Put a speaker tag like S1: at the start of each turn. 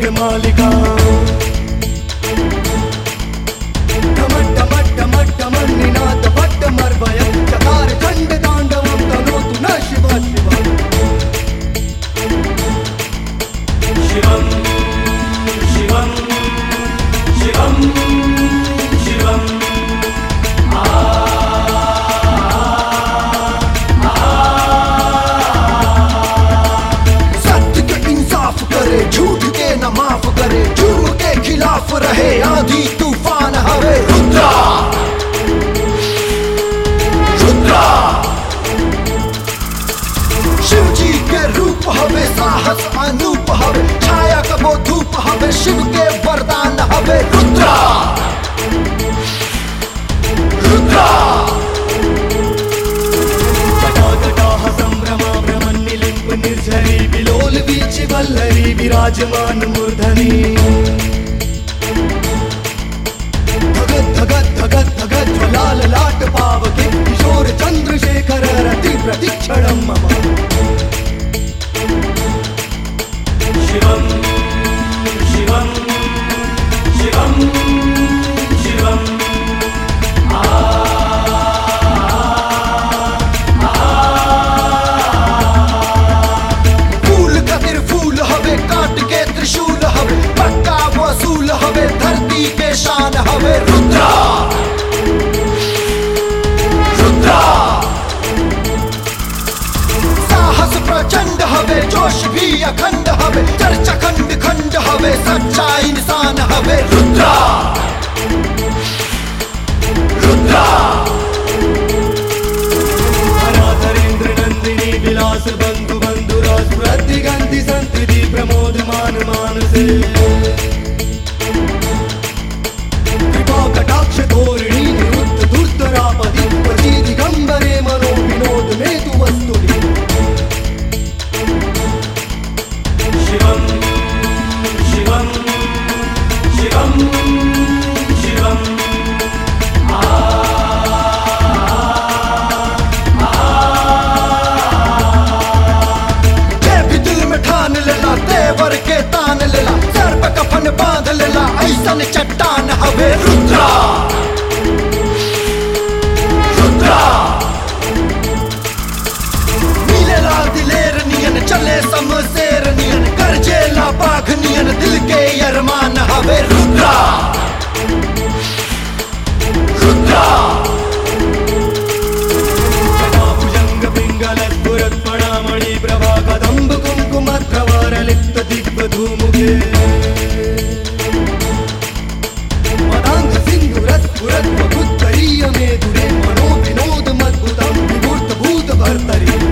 S1: मालिका ढमड्ढमड्ढमड्ढमन्निनाद भट्टमर्वय चकार खण्ड ताण्डवं तनोतु न शिव शिव शिवं शिवं शिवं शिवम् सत्य के इंसाफ करे झूठ के न माफ करे जुर्म के खिलाफ रहे आंधी तूफान हवे रुद्रा रुद्रा शिव जी के रूप हवे साहस अनूप हवे छाया कबो धूप हवे शिव के वरदान हवे रुद्रा रुद्रा जटाजटाः सम्भ्रमा भ्रमन्निलिम्ब निर्झरी विलोल वीचि वल्लरी विराजमान मूर्धनि धगत् धगत् धगत् धगत् ज्वलाल लाट पावके किशोर चन्द्रशेखर रति प्रतिक्षणं मम शिवं शिवं शिवं शिवम् फूल कतिर फूल हवे काट के त्रिशूल हवे पक्का वसूल हवे धरती के शान हवे रुद्रा रुद्रा साहस प्रचंड हवे जोश भी अखंड हवे चर्चा खंड खंड हवे सच्चा इंसान हवे रुद्रा रुद्रा धरेन्द्र नंदिनी विलास बंधु बंधु रास प्रतिगंधि संतति प्रमोद मान मानसे कृपा कटाक्ष धोरिणी निरुद्ध धूर्तरापति पति दिगंबरे मनो विनोद में तु वस्तुनि शिवं शिवं शिवं शिवम् जे भी दिल में ठान लेला तेवर के तान लेला सर पे कफन बांध लेला ऐसन चट्टान हवे रुद्रा रुद्रा नीले लाल दिलेर नियन चले समशेर नियन करजेला बाघ नियन दिल के अरमान हवे रुद्रा रुद्रा भुजंग पिंगल स्फुरत् पणामणि प्रभा कदम्ब कुङ्कुमध्रवर लिप्त दिग्बधूमुखे मदाङ्ग सिन्धुरस्फुरत् वपुत्तरीय मेधुरे मनो विनोद मद्भुतं विमूर्त भूत भर्तरि